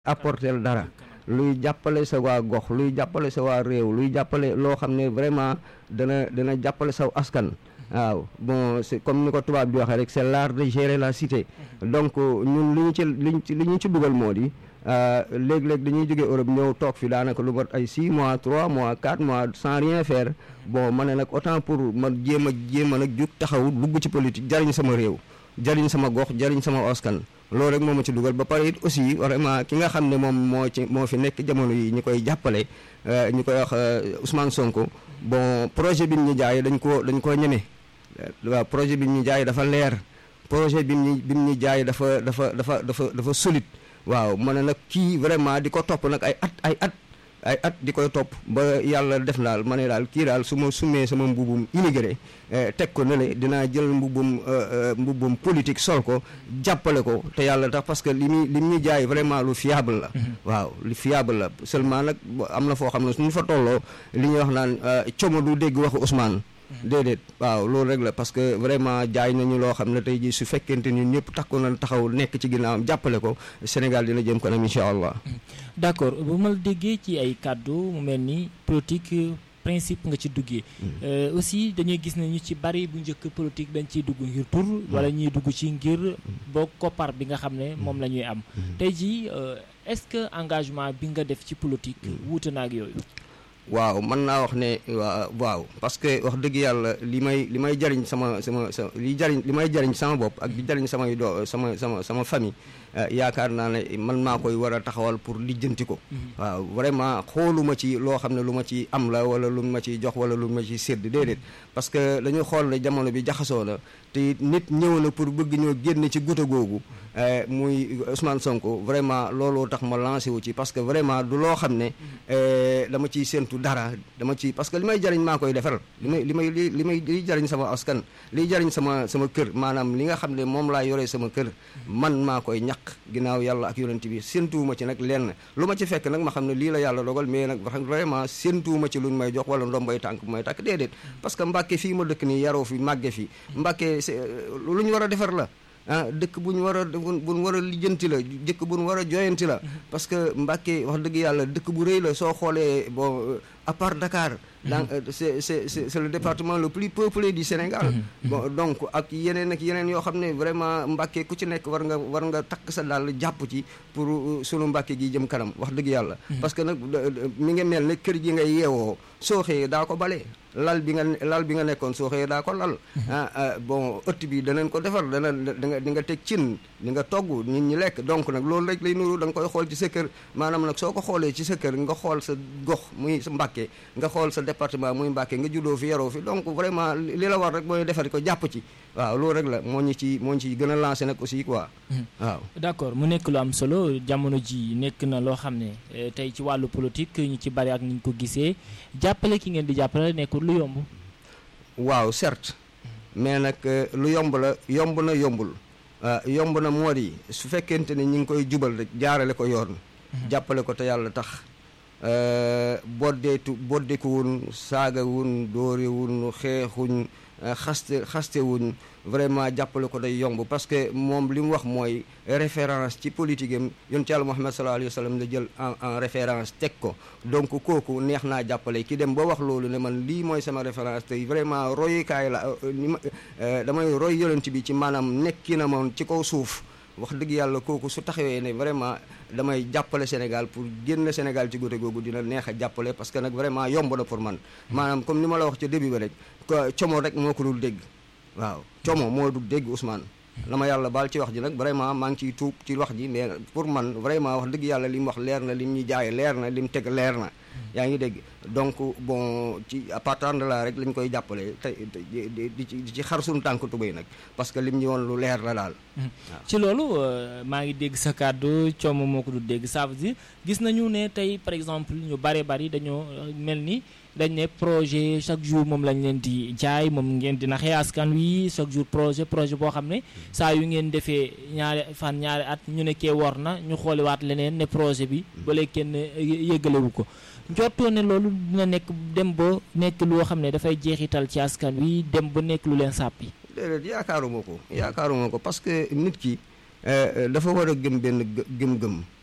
apporter dara luy jàppale sa waa gox luy jàppale sa waa réew luy jàppale loo xam ne vraiment dana dana jàppale saw askan waaw bon c'est comme ni ko tubaab di waxee rek c'est l'art de gérer la cité donc ñun li ñu ci liñ ci li ñu ci dugal moo di léeg-léeg dañuy jógee Europe ñëw toog fi daanaka lu mat ay 6 mois 3 mois 4 mois sans rien faire bon ma ne nag autant pour ma jéem a jéem a nag jug taxaw dugg ci politique jariñ sama réew jariñ sama gox jariñ sama askan loolu rek moo ma ci dugal ba pare it aussi vraiment ki nga xam ne moom moo ci moo fi nekk jamono yi ñu koy jàppale ñu koy wax Ousmane Sonko bon projet bi ñu jaay dañ ko dañ koo ñeme waaw projet bi ñu jaay dafa leer projet bi ñu bi ñu jaay dafa dafa dafa dafa dafa solide waaw ma ne nag kii vraiment di ko topp nag ay at ay at ay at di koy topp ba yàlla def daal ma ne daal kii daal su ma sumee sama mbubum immigré teg ko ne le dinaa jël mbubum mbubum politique sol ko jàppale ko te yàlla tax parce que li muy li muy jaay vraiment lu fiable la waaw lu fiable la seulement nag am na foo xam ne suñu fa tolloo li ñuy wax naan como du dégg waxu Ousmane déedéet waaw loolu rek la parce que vraiment jaay nañu loo xam ne tey jii su fekkente ni ñëpp takku na taxaw nekk ci ginnaawam jàppale ko Sénégal dina jëm kanam incha allah. d'accord bu ma la déggee ci ay kàddu mu mel ni politique principe nga ci duggee. aussi dañuy gis ne ñu ci bari bu njëkk politique dañ ciy dugg ngir tur. wala ñuy dugg ci ngir boo koppar bi nga xam ne moom la ñuy am. tey jii est-ce que engagement bi nga def ci politique. wuute na ak yooyu. waaw mën naa wax ne waaw parce que wax dëgg yàlla li may li may jariñ sama sama sa li jariñ li may jariñ sama bopp ak di jariñ samay doo sama sama sama famille yaakaar naa ne man maa koy war a taxawal pour lijjanti ko waaw vraiment xooluma ci loo xam ne lu ma ci am la wala lu ma ci jox wala lu ma ci sédd déedéet parce que dañu xool ne jamono bi jaxasoo na te nit ñëw na pour bëgg ñoo génn ci guta googu muy Ousmane Sonko vraiment looloo tax ma lancé wu ci parce que vraiment du loo xam ne dama ciy séntu dara dama ci parce que li may jariñ maa koy defar li may li may li may liy jariñ sama askan liy jariñ sama sama kër maanaam li nga xam ne moom laa yoree sama kër man maa koy ñaq ginnaaw yàlla ak yonent bi séntuwuma ci nag lenn lu ma ci fekk nag ma xam ne lii la yàlla dogal mais nag vraiment séntuwuma ci luñ may jox wala ndombay tànk bu may tàkk déedéet parce que Mbàkke fii ma dëkk nii yaroo fi màgge fi Mbàkke lu ñu war a defar la ah dëkk bu ñu war a bu ñu war a lijjanti la dëkk bu ñu war a joyanti la parce que Mbàkke wax dëgg yàlla dëkk bu rëy la soo xoolee bon à part Dakar donc c'est c'est c'est le département le plus peuplé du Sénégal bon donc ak yeneen ak yeneen yoo xam ne vraiment Mbàkke ku ci nekk war nga war nga takk sa daal jàpp ci pour sunu Mbàkke gi jëm kanam wax dëgg yàlla parce que nag mi ngi mel ne kër gi ngay yeewoo soo xëyee daa ko bale lal bi nga lal bi nga nekkoon soo xëyee daa ko lal ah bon ëtt bi danañ ko defar dana danga di nga teg cin di nga togg nit ñi lekk donc nag loolu rek lay nuru da nga koy xool ci sa kër maanaam nag soo ko xoolee ci sa kër nga xool sa gox muy sa Mbàkke nga xool sa département muy Mbàkke nga juddoo fi yaroo fi donc vraiment li la war rek mooy defar ko jàpp ci waaw loolu rek la moo ñu ci moo ñu ci gën a lancé nag aussi quoi waaw d'accord mu nekk lu am solo jamono ji nekk na loo xam ne tey ci wàllu politique ñu ci bari ak ni ñu ko gisee jàppale ki ngeen di jàppale nekkul lu yomb waaw certes mais nag lu yomb la yomb na yombul yomb na moo di su fekkente ne ñi ngi koy jubal rek jaarale ko yoon jàppale ko te yàlla tax boddeetu boddekuwun saagawun dóorewun xeexuñ xaste xastewuñ vraiment jàppale ko day yomb parce que moom li mu wax mooy référence ci politique am yonent Yàlla Muhammad sallallahu alayhi wa sallam la jël en en référence teg ko donc kooku neex naa jàppale ki dem ba wax loolu ne man lii mooy sama référence te vraiment royukaay la ni ma damay roy yonent bi ci maanaam nekki na moom ci kaw suuf wax dëgg yàlla kooku su taxawee ne vraiment damay jàppale Sénégal pour génn Sénégal ci góte googu dina neex a jàppale parce que nag vraiment yomb na pour man maanaam comme ni ma la wax ca début ba rek como rek moo ko dul dégg waaw como moo dul dégg Ousmane la ma yàlla baal ci wax ji nag vraiment maa ngi ciy tuub ci wax ji mais pour man vraiment wax dëgg yàlla li mu wax leer na li mu ñu jaay leer na li mu teg leer na yaa ngi dégg donc bon ci à partir de là rek lañ koy jàppale te di ci di ci xar suñu tànk tubéy nag parce que lim ñu woon lu leer la daal. ci loolu maa ngi dégg sa kàddu coomo moo ko du dégg ça veut dire gis nañu ne tey par exemple ñu bare bari dañoo mel ni dañ ne projet chaque jour moom lañ leen di jaay moom ngeen di naxee askan wi chaque jour projet projet boo xam ne saa yu ngeen defee ñaari fan ñaari at ñu ne kee war na ñu xooliwaat leneen ne projet bi ba léegi kenn yëggalewu ko. njortoo ne loolu dina nekk dem ba nekk loo xam ne dafay jeexital ci askan wi dem ba nekk lu leen sàppi déedéet yaakaaruma ko yaakaaruma ko parce que nit ki dafa war a gëm benn gëm-gëm